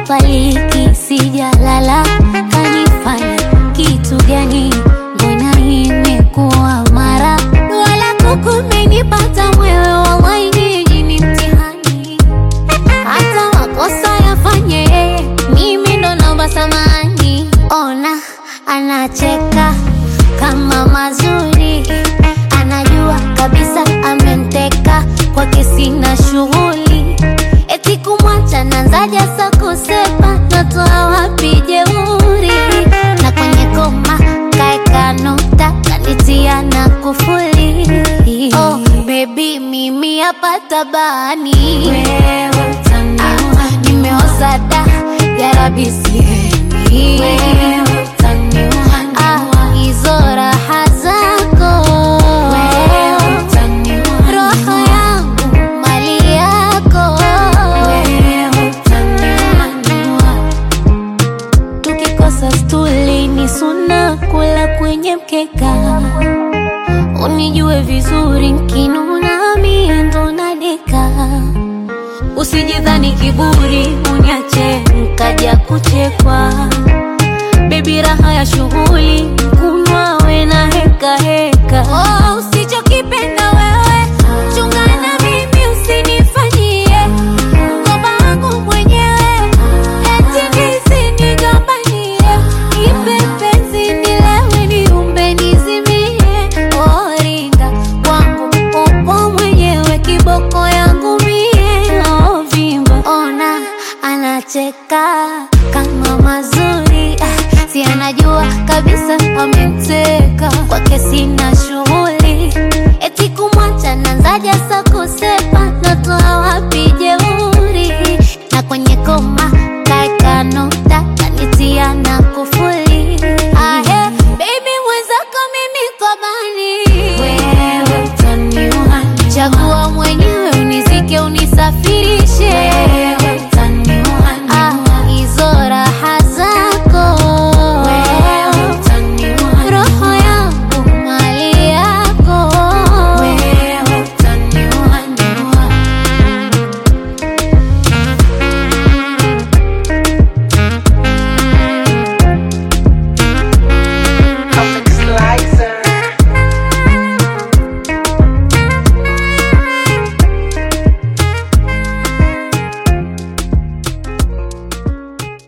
sipapaliki, sijalala, kanifanya kitu gani? Mbona imekuwa mara wala kukumenipata mwewe, wallahi nyinyi ni mtihani hata makosa yafanye yeye, mimi ndo naomba samani. Ona anacheka kama mazuri, anajua kabisa ameniteka, kwake sina shughuli, eti kumwacha nanzaja sa kusepa, natoa wapi jeuri? Na kwenye koma kaeka nukta, kanitia na kufuli. Oh baby, mimi hapa tabani Wewe utaniua, nimeoza da yarabi sihemi wewe utaniua, Ah, hizo raha zako wewe utaniua, roho yangu mali yako wewe utaniua, tukikosa stuli ni suna kula kwenye mkeka unijue vizuri nkinuna mie ndo nadeka usijidhani kiburi uniache nkaja kuchekwa bebi raha ya shughuli kunywa we na heka heka oh,